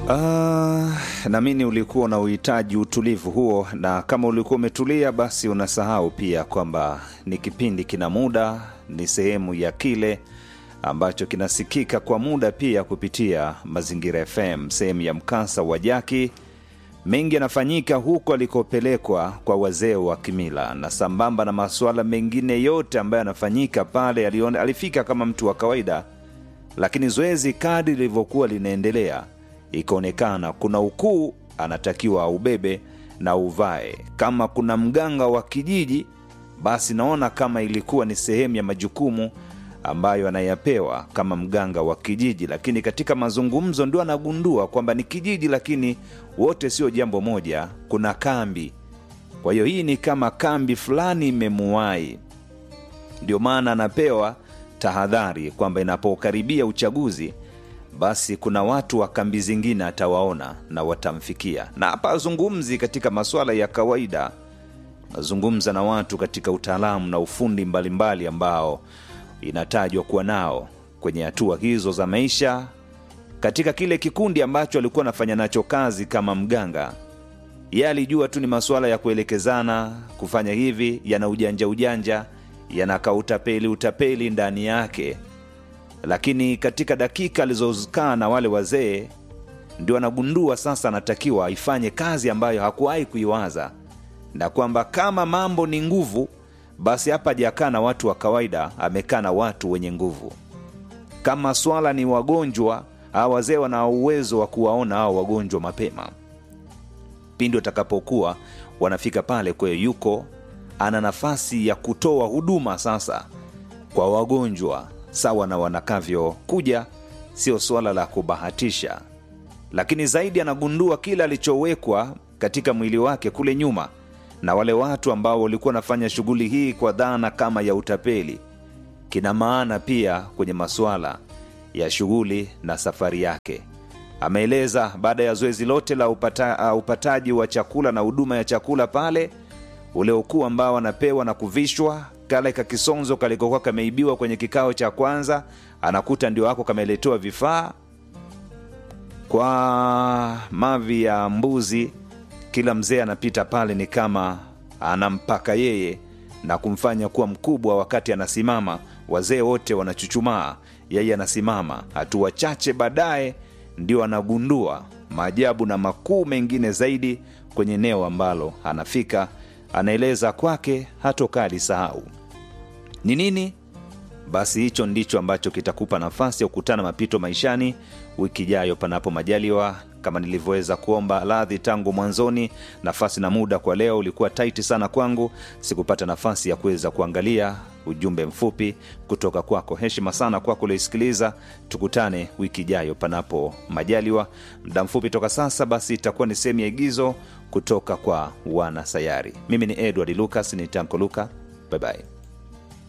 Uh, naamini ulikuwa una uhitaji utulivu huo, na kama ulikuwa umetulia, basi unasahau pia kwamba ni kipindi kina muda, ni sehemu ya kile ambacho kinasikika kwa muda pia kupitia Mazingira FM, sehemu ya mkasa wa Jaki. Mengi yanafanyika huko alikopelekwa kwa wazee wa kimila, na sambamba na masuala mengine yote ambayo yanafanyika pale, aliona, alifika kama mtu wa kawaida, lakini zoezi kadri lilivyokuwa linaendelea ikaonekana kuna ukuu anatakiwa aubebe na uvae. Kama kuna mganga wa kijiji, basi naona kama ilikuwa ni sehemu ya majukumu ambayo anayapewa kama mganga wa kijiji, lakini katika mazungumzo ndio anagundua kwamba ni kijiji, lakini wote sio jambo moja, kuna kambi. Kwa hiyo hii ni kama kambi fulani imemuwai, ndio maana anapewa tahadhari kwamba inapokaribia uchaguzi basi kuna watu wa kambi zingine atawaona na watamfikia. Na hapa azungumzi katika masuala ya kawaida, nazungumza na watu katika utaalamu na ufundi mbalimbali ambao inatajwa kuwa nao kwenye hatua hizo za maisha. Katika kile kikundi ambacho alikuwa anafanya nacho kazi kama mganga, yeye alijua tu ni masuala ya kuelekezana, kufanya hivi, yana ujanja ujanja, yanaka utapeli utapeli ndani yake lakini katika dakika alizokaa na wale wazee ndio anagundua sasa anatakiwa aifanye kazi ambayo hakuwahi kuiwaza, na kwamba kama mambo ni nguvu, basi hapa hajakaa na watu wa kawaida, amekaa na watu wenye nguvu. Kama swala ni wagonjwa, hawa wazee wana uwezo wa kuwaona hao wagonjwa mapema pindi watakapokuwa wanafika pale. Kwa hiyo yuko ana nafasi ya kutoa huduma sasa kwa wagonjwa sawa na wanakavyokuja, sio suala la kubahatisha. Lakini zaidi anagundua kile alichowekwa katika mwili wake kule nyuma na wale watu ambao walikuwa wanafanya shughuli hii kwa dhana kama ya utapeli, kina maana pia kwenye masuala ya shughuli na safari yake. Ameeleza baada ya zoezi lote la upata, uh, upataji wa chakula na huduma ya chakula pale, ule ukuu ambao anapewa na kuvishwa kale kakisonzo kalikokuwa kameibiwa kwenye kikao cha kwanza, anakuta ndio wako kameletewa vifaa kwa mavi ya mbuzi. Kila mzee anapita pale ni kama anampaka yeye na kumfanya kuwa mkubwa. Wakati anasimama, wazee wote wanachuchumaa, yeye anasimama. Hatua chache baadaye ndio anagundua maajabu na makuu mengine zaidi kwenye eneo ambalo anafika. Anaeleza kwake hatokaa alisahau ni nini. Basi hicho ndicho ambacho kitakupa nafasi ya kukutana mapito maishani wiki ijayo, panapo majaliwa. Kama nilivyoweza kuomba radhi tangu mwanzoni, nafasi na muda kwa leo ulikuwa taiti sana kwangu, sikupata nafasi ya kuweza kuangalia ujumbe mfupi kutoka kwako. Heshima sana kwako ulioisikiliza. Tukutane wiki ijayo, panapo majaliwa. Muda mfupi toka sasa, basi itakuwa ni sehemu ya igizo kutoka kwa wana sayari. Mimi ni Edward Lucas, ni Tanko Luka. Bye bye.